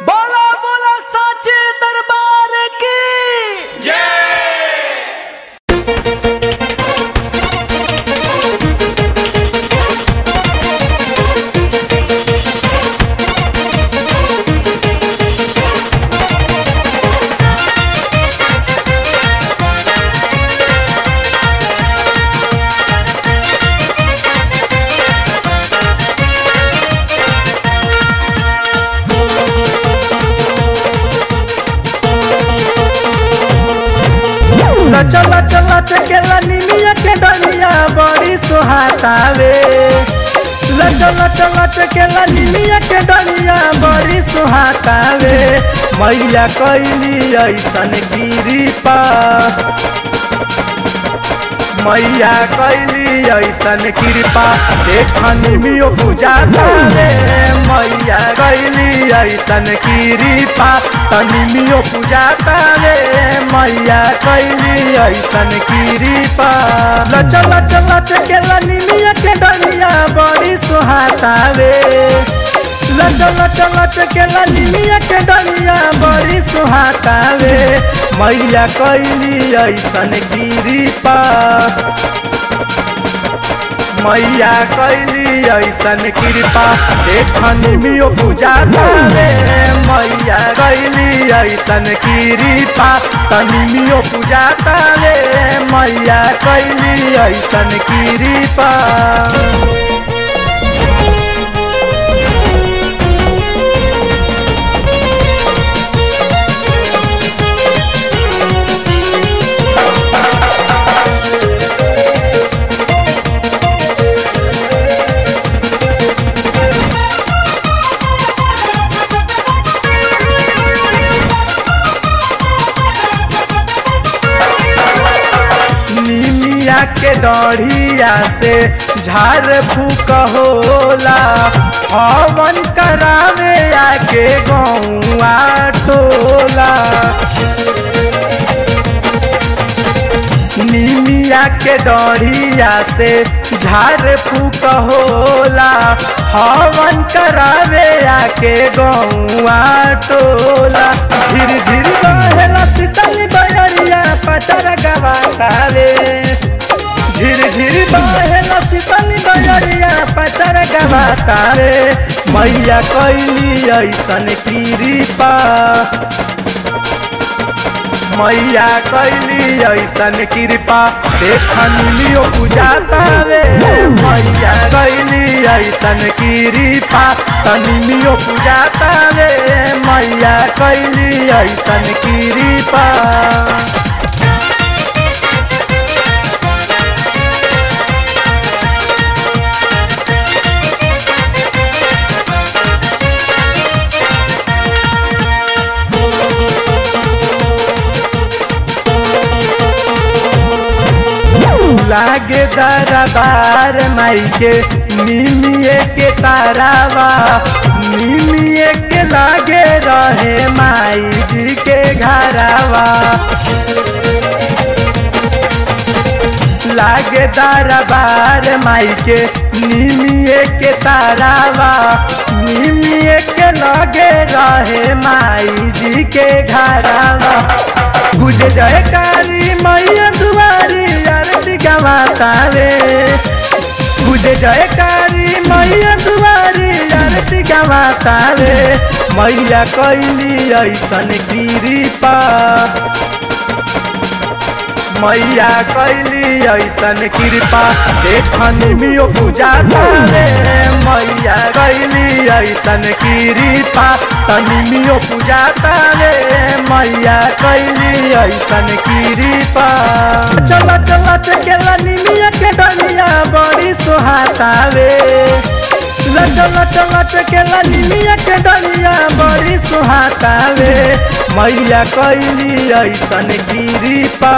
बोला बोला साचे दरबार की लचल लचल लचकेला निमिया के डनिया बड़ी सुहातावे लचल लचल लचकेला निमिया के डनिया बड़ी सुहातावे मैया कैली ऐसन गिरी पा मैया कैली ऐसन कृपा देखनी मियो बुझाता रे मैया कैली ऐसन कृपा तनी मियो बुझाता रे मैया कैली ऐसन कृपा लचल लचल लचकेला निमिया के डनिया बड़ी सुहाता रे लचल लचल लचकेला निमिया के डनिया बड़ी सुहाता रे मैया कैली ऐसन कृपा मैया कैली ऐसन कृपा देखनी मियो बुझाता रे मैया कैली ऐसन कृपा तनी मियो बुझाता रे मैया कैली ऐसन कृपा निमिया के डढ़िया से झाड़ फूक होला हवन करावे आके गौआ टोला निमिया के डढ़िया से झाड़ फूक होला हवन करावे आके गौआ टोला झिर झिर बहेला शीतल बयरिया पचर गवातावे झिर झिर बहेला शीतल बयरिया पचर गवातावे मैया कैली ऐसन कृपा मैया कैली ऐसन कृपा देखन लियो बुझाता रे मैया कैली ऐसन कृपा तनी लियो बुझाता रे मैया कैली ऐसन कृपा लागे दरबार माई के निमिए के तारावा निमिए के लागे रहे माई जी के घरावा लागे दरबार माई के निमिए के तारावा निमिए के लगे रहे माई जी के घरावा गुज जयकारी मैया दुआरी आरती गवाता रे गुज जयकारी मैया दुआरी आरती गवाता रे मैया कैली ऐसन कृपा मैया कैली ऐसन कृपा देखनी मियो बुझाता रे मैया कैली ऐसन कृपा तनी मियो बुझाता रे मैया कैली ऐसन कृपा चल चल चकेला निमिया के डनिया बड़ी सोहाता रे लचल लचल चकेला निमिया के डनिया बड़ी सुहाता रे मैया कैली ऐसन कृपा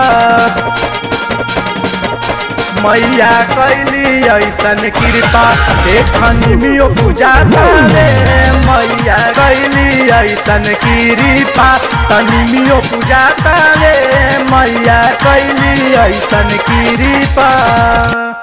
मैया कैली ऐसन कृपा देखनी मियो बुझाता रे मैया कैली ऐसन कृपा तनी मियो बुझाता रे मैया कैली ऐसन कृपा